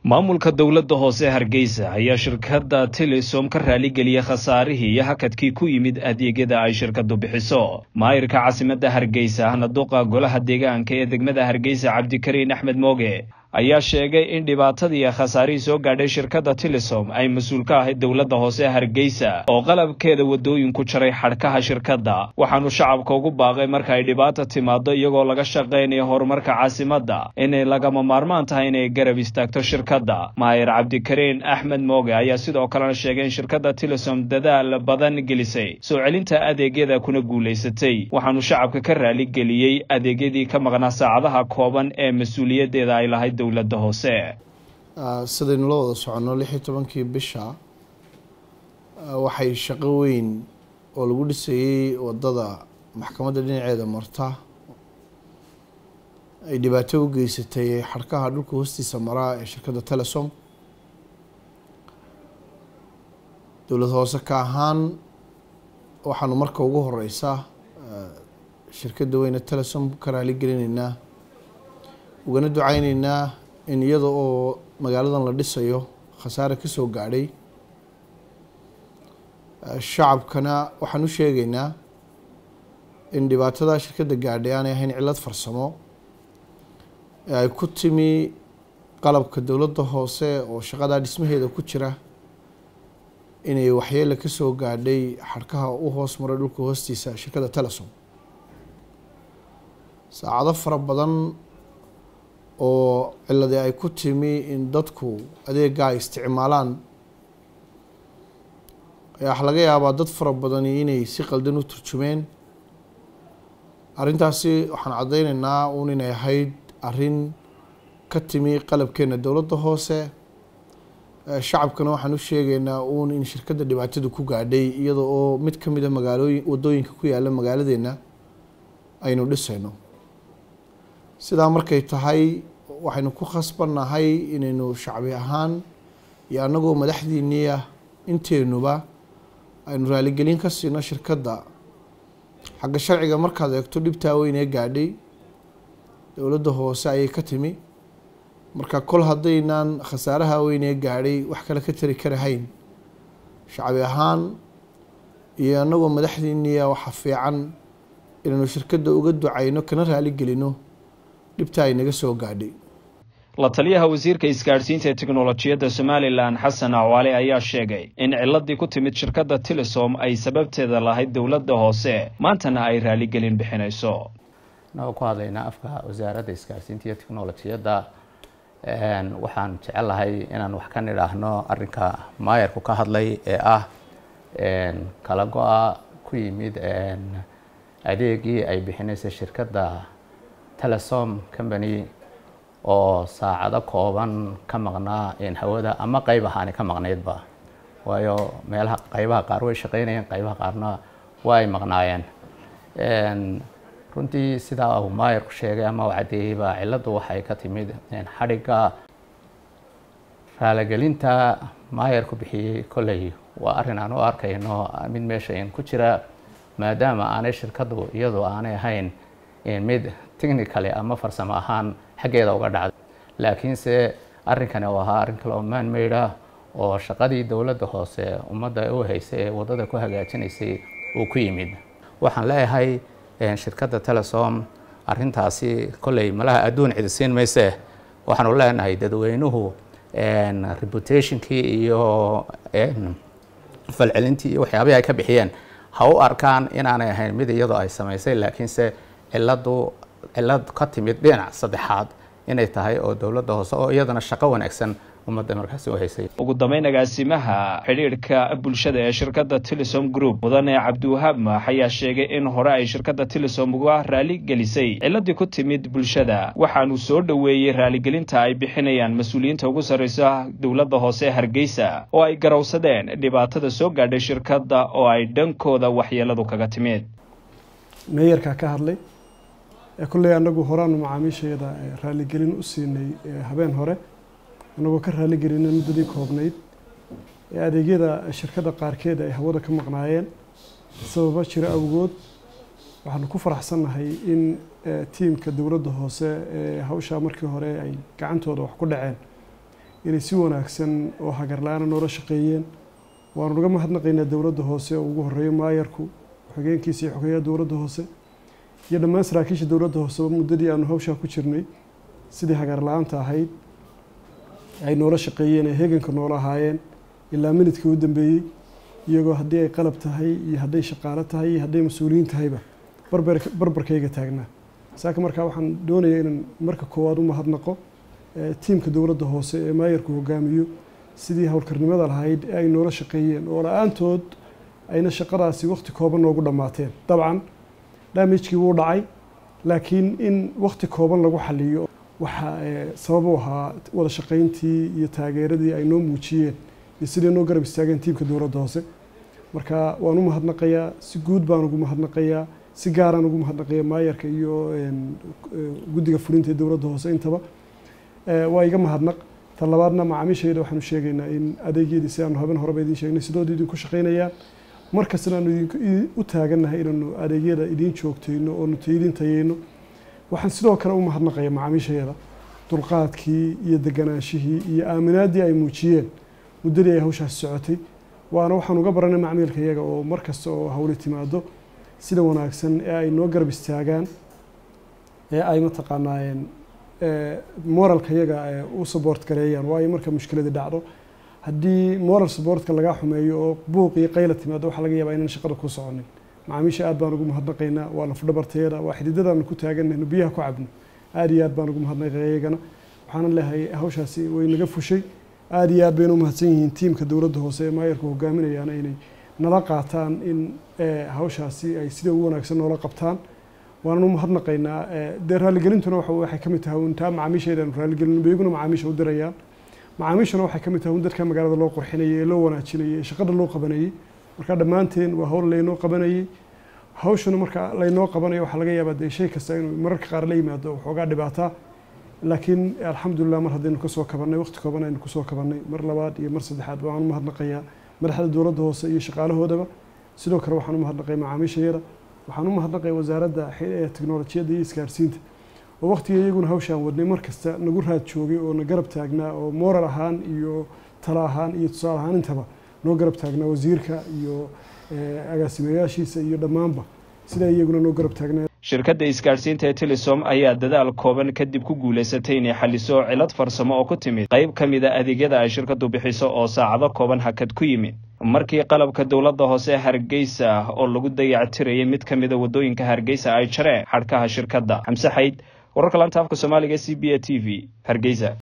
maamulka dowladda hoose hargeysa ayaa shirkadda telesom ka raaligeliyey khasaarihii iyo hakadkii ku yimid adeegyada ay shirkadu bixiso maayirka caasimadda hargeysa hanaduqa golaha deegaanka ee degmada hargeysa cabdikariin axmed mooge ayaa sheegay in dhibaatadii khasaarihii soo gaadhay shirkadda telesom ay mas-uul ka ahayd dowladda hoose hargeysa oo qalabkeeda waddooyinku jaray xadhkaha shirkadda waxaanu shacabka ugu baaqay marka ay dhibaata timaado iyagoo laga shaqaynayo horumarka caasimadda inay lagama maarmaan tahay inay garab istaagto shirkadda maayir cabdikariin axmed mooge ayaa sidoo kalena sheegay in shirkadda telesom dadaal badan gelisay soo celinta adeegyada kuna guulaysatay waxaanu shacabka ka raaligeliyey adeegyadii ka maqnaa saacadaha kooban ee mas-uuliyaddeeda ay lahayd dowladda hoose sidaynu la wada soconno lix iyo tobankii bisha waxay shaqo weyn oo lagu dhisayey wadada maxkamadda dhinaceeda marta ay dhibaato u geysatay xadhkaha dhulka hoostiisa maraa ee shirkadda telesom dowlad hoose ka ahaan waxaanu marka ugu horeysa shirkadda weyne telesom ka raaligelinaynaa ugana duceyneynaa in iyada oo magaaladan la dhisayo khasaare ka soo gaadhay shacabkana waxaan u sheegeynaa in dhibaatada shirkadda gaadhay aanay ahayn cillad farsamo ee ay ku timi qalabka dowladda hoose oo shaqadaa dhismaheeda ku jira inay waxyeele ka soo gaadhay xadhkaha u hoos maray dhulka hoostiisa shirkadda telesom saacado fara badan oo ciladi ay ku timi in dadku adeega ay isticmaalaan ayaa waxa laga yaabaa dad fara badani inay si qaldan u turjumeen arrintaasi waxaan caddeyneynaa uun inay ahayd arrin ka timi qalabkeena dowladda hoose shacabkana waxaan u sheegeynaa uun in shirkadda dhibaatadu ku gaadhay iyada oo mid ka mid a magaalooyin waddooyinka ku yaalla magaaladeena aynu dhisayno sidaa markay tahay waxaynu ku khasbannahay inaynu shacbi ahaan iyo annagoo madaxdiiniya inteenuba aynu raaligelin ka siino shirkadda xagga sharciga markaad eegto dhibtaa weynee gaadhay dowladda hoose ayay ka timi marka kol haddaynaan khasaaraha weynee gaadhay wax kale ka tari karahayn shacbi ahaan iyo annagoo madaxdiiniya waxa fiican inaynu shirkadda uga ducayno kana raaligelino dhibta ay naga soo gaadhay la taliyaha wasiirka isgaadhsiinta ee teknolojiyadda somalilan xasan acwaale ayaa sheegay in ciladii ku timid shirkadda telesom ay sababteeda lahayd dowladda hoose maantana ay raaligelin bixinayso inagoo ku hadlaynaa afka wasaaradda isgaadhsiinta iyo teknolojiyadda waxaan jecelahay inaan wax ka nidhaahno arrinka maayarku ka hadlay ee ah kala go-a ku yimid adeegii ay bixinaysa shirkadda telesom company oo saacado kooban ka maqnaa hawada ama qayb ahaani ka maqnaydba waayo meelaha qaybaha qaar way shaqeynayeen qaybaha qaarna waa ay maqnaayeen runtii sidaa uu maayarku sheegay ama uu caddeeyeyba cilladdu waxay ka timid xadhigga raaligelinta maayarku bixiyey kolley waa arrin aan u arkayno mid meesha in ku jira maadaama aanay shirkaddu iyadu aanay ahayn mid technicaly ama farsamo ahaan xaggeeda uga dhacday laakiinse arrinkani uu ahaa arrin kale oo maanmayd ah oo shaqadii dowladda hoose ummadda u haysay ee waddada ku hagaajinaysay uu ku yimid waxaan leeyahay shirkadda telesom arrintaasi kolley malaha adduun cidisiin mayse waxaanu leenahay dadweynuhu reputationkii iyo falcelintii iyo waxyaabihii ay ka bixiyeen ha u arkaan inaanay ahayn mid iyadoo ay samaysay laakiinse ciladu cilad ka timid dhinac saddexaad inay tahay oo dowladda hoose oo iyadana shaqo wanaagsan ummadda markaasi u haysay ugu dambeyn agaasimaha xidhiidhka bulshada ee shirkadda telesom group mudane cabdiwahaab maax ayaa sheegay in hore ay shirkadda telesom uga raali gelisay ciladii ku timid bulshada waxaanu soo dhoweeyey raaligelinta ay bixinayaan mas-uuliyiinta ugu sarreysa dowladda hoose ee hargeysa oo ay garowsadeen dhibaatada soo gaadhay shirkadda oo ay dhankooda waxyeeladu kaga timid meeyarkaa ka hadlay kulley anagu horaanu macaamiisheeda raaligelin u siinay habeen hore anagoo ka raaligelina muddadii koobnayd ee adeegyada shirkadda qaarkeed ay hawada ka maqnaayeen sababa jira awgood waxaanu ku faraxsannahay in tiimka dowladda hoose ee hawshaa markii hore ay gacantooda wax ku dhaceen inay si wanaagsan oo hagarla-aana noola shaqeeyeen waanu uga mahadnaqaynaa dowladda hoose oo ugu horeeyo maayarku xogeenkiisa iyo xogeeyaha dowladda hoose iyo dhammaan saraakiisha dowladda hooseba muddadii aanu hawshaa ku jirnay sidii hagarla-aanta ahayd ay noola shaqeeyeen ee heeganka noola ahaayeen ilaa minidkii u dambeeyey iyagoo haddii ay qalab tahay iyo hadday shaqaalo tahay iyo hadday mas-uuliyiin tahayba barbarkayga taagnaa saaka markaa waxaan doonayaa inaan marka koowaad u mahadnaqo tiimka dowladda hoose ee maayarku hogaamiyo sidii howlkarnimada lahayd ee ay noola shaqeeyeen oo la-aantood ayna shaqadaasi waqti kooban noogu dhammaateen dabcan damagekii wuu dhacay laakiin in waqti kooban lagu xaliyo waxaa sabab u ahaa wada shaqayntii iyo taageeradii ay noo muujiyeen iyo sidii noo garab istaageen tiimka dowladda hoose marka waan u mahadnaqayaa si guud baan ugu mahadnaqayaa si gaaraan ugu mahadnaqaya maayarka iyo guddiga fulinta ee dowladda hoose intaba waa iga mahadnaq ta labaadna macaamiishayda waxaanu sheegaynaa in adeegyadii si aanu haben horeba idiin sheegnay sidooda idinku shaqaynayaan markastana aanu u taagannahay inaanu adeegyada idiin joogtayno oonu idiin tayeyno waxaan sidoo kale u mahadnaqaya macaamiishayada dulqaadkii iyo deganaanshihii iyo aaminaaddii ay muujiyeen muddadii ay hawshaasi socotay waana waxaan uga baranay macmiilka iyaga oo mar kasta oo hawli timaado sida wanaagsan ee ay noo garab istaagaan ee ay mataqaanaayeen moralka iyaga u support gareeyaan waayo marka mushkiladi dhacdo haddii moral supportka lagaa xumeeyo oo buuq iyo qayla timaado waxaa laga yaabaa inaan shaqada ku soconin macaamiisha aad baan ugu mahadnaqaynaa waa lafdhabarteeda waa xididadaanu ku taaganayno biyaha ku cabno aad iyo aad baan ugu mahadnaqaya iyagana waxaana leehay hawshaasi way naga fushay aad iyo aad bayna u mahadsan yihiin tiimka dowladda hoose ee maayarku hogaaminayaana inay nala qaataan in hawshaasi ay sida ugu wanaagsan noola qabtaan waanan u mahadnaqaynaa dee raaligelintuna waxay ka mid tahay intaa macaamiisheeda aanu raaligelin beyguna macaamiisha u dirayaan macaamiishuna waxay ka mid tahay un dadka magaalada loo qurxinayay ee loo wanaajinayay ee shaqada loo qabanayay marka dhammaanteen waa hawl laynoo qabanayay hawshuna marka laynoo qabanayo waxaa laga yaabaa dee shay kasta inuu mararka qaar la yimaado waxoogaa dhibaataa laakiin alxamdulilah mar haddaynu kasoo kabannay waqti kooban aynu kusoo kabannay mar labaad iyo mar saddexaad waxaan u mahadnaqayaa madaxda dowladda hoose iyo shaqaalahoodaba sidoo kale waxaan u mahadnaqaya macaamiishayada waxaan u mahadnaqaya wasaaradda teknolojiyadda iyo isgaarsiinta oo waqtiga iyaguna hawshaan wadnay mar kasta nagu raad joogay oo na garab taagnaa oo moral ahaan iyo talo ahaan iyo tusaale ahaan intaba noo garab taagnaa wasiirka iyo agaasimayaashiisa iyo dhammaanba sidaa iyaguna noo garab taagnaa shirkadda isgaadhsiinta ee telesom ayaa dadaal kooban kadib ku guulaysatay inay xaliso cilad farsamo oo ku timid qayb ka mid a adeegyada ay shirkaddu bixiso oo saacado kooban hakad ku yimid markii qalabka dowladda hoose hargeysa oo lagu dayactirayay mid ka mida waddooyinka hargeysa ay jareen xadhkaha shirkadda xamse xayd wararka lanta afka soomaaliga c b a t v hargeysa